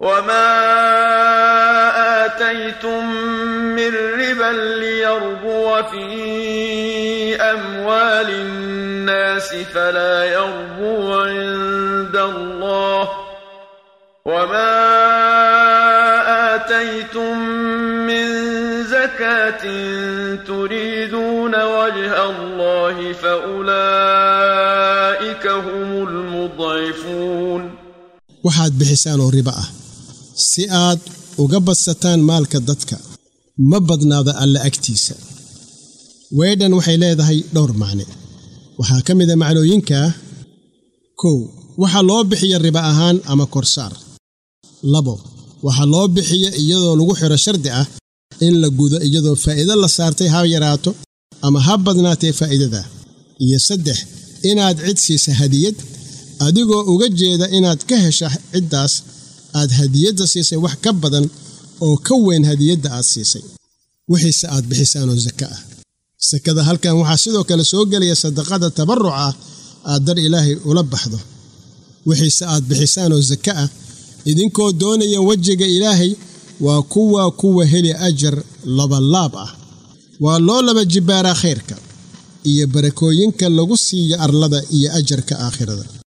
وما آتيتم من ربا ليربو في أموال الناس فلا يربو عند الله وما آتيتم من زكاة تريدون وجه الله فأولئك هم المضعفون waxaad bixisaan oo ribo ah si aad uga badsataan maalka dadka ma badnaada alle agtiisa weydhan waxay leedahay dhowr macne waxaa ka mida macnooyinkaa kow waxaa loo bixiya ribo ahaan ama korsaar labo waxaa loo bixiya iyadoo lagu xidho shardi ah in la gudo iyadoo faa'iido la saartay ha yaraato ama ha badnaatee faa'iidada iyo saddex inaad cid siisa hadiyad adigoo uga jeeda inaad ka hesha ciddaas aad hadiyadda siisay wax ka badan oo ka weyn hadiyadda aad siisay wixiise aad bixisaanoo saka ah sakada halkan waxaa sidoo kale soo gelaya sadaqada tabarruca aad dar ilaahay ula baxdo wixiise aad bixisaanoo saka ah idinkoo doonaya wejiga ilaahay waa kuwa kuwa heli ajar labalaab ah waa loo laba jibbaaraa khayrka iyo barakooyinka lagu siiyo arlada iyo ajarka aakhirada